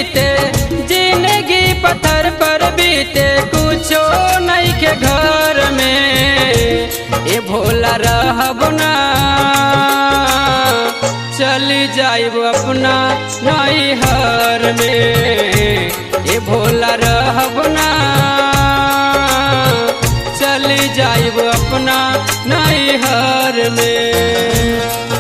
बीते जिंदगी पत्थर पर बीते कुछो नहीं के घर में ए भोला रहब ना चली जाइब अपना नैहर में ए भोला रहब ना चली जाइब अपना नैहर में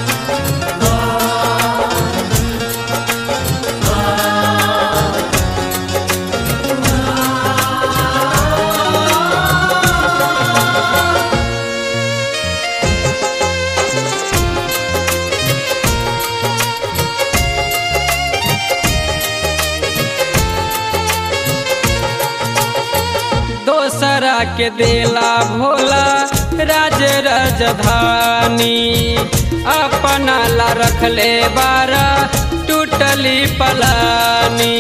दोसरा के देला भोला राज राजधानी अपना ला रखले बारा टूटली पलानी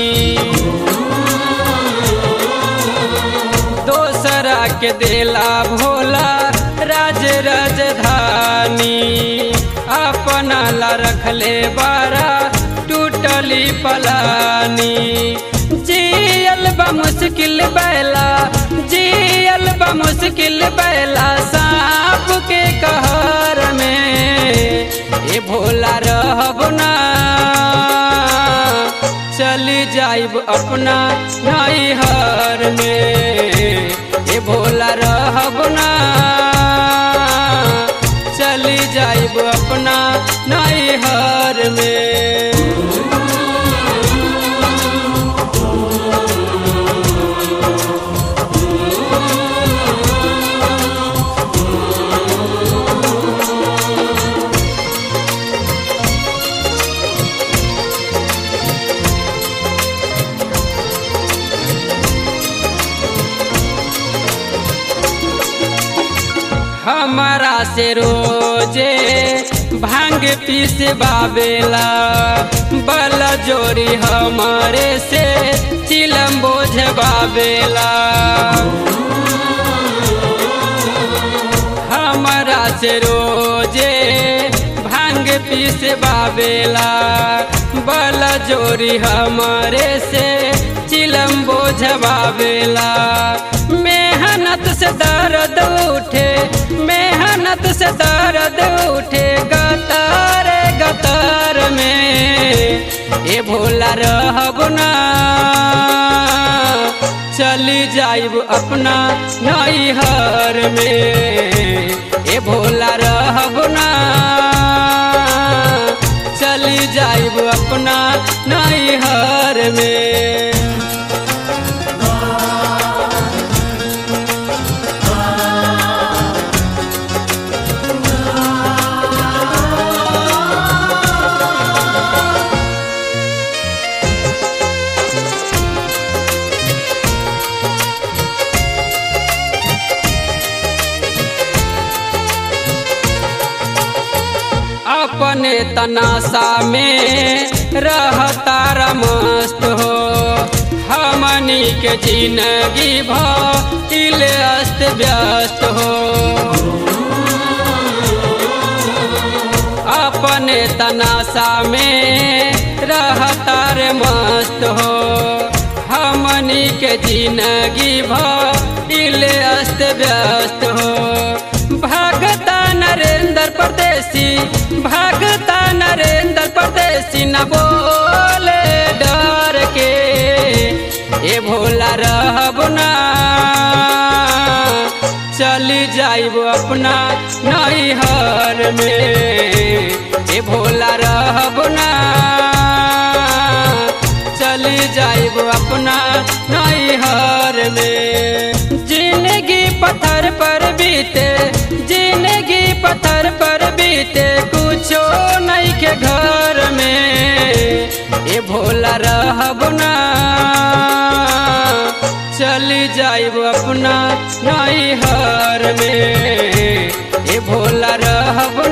दोसरा के देला भोला राज राजधानी अपना ला रखले बारा टूटली पलानी जियल बा मुश्किल बैला जियल बा मुश्किल बैला सांप के कहर में ए भोला रहब ना चली जाइब अपना नैहर में ए भोला रहब ना चली जाइब अपना नैहर में हमारा से रोजे भांग पीस बाबेला बल जोरी हमारे से चिलम बोझ बाबेला हमारा से रोजे भांग पीस बाबेला बल जोरी हमारे से चिलम बोझ बाबेला मेहनत से दर्द उठे मेहनत से दर्द उठे गतार गतार में ए भोला रहब ना चली जाइब अपना नैहर में ए भोला रहब ना चली जाइब अपना नैहर में अपने तनाशा में रहता मस्त हो हमनी के जिंदगी भइल अस्त व्यस्त हो अपने तनाशा में रहता मस्त हो हमनी के जिंदगी भइल अस्त व्यस्त हो भगता नरेंद्र परदेसी भगता नरेंद्र परदेसी न बोले डर के ए भोला रहब ना चली जाइब अपना नैहर में ए भोला रहब ना चली जाइब अपना नैहर में जिंदगी पत्थर पर बीते जिंदगी पत्थर पर बीते कुछो नहीं के घर में ए भोला रहब ना चली जाइब अपना नैहर में ए भोला रहब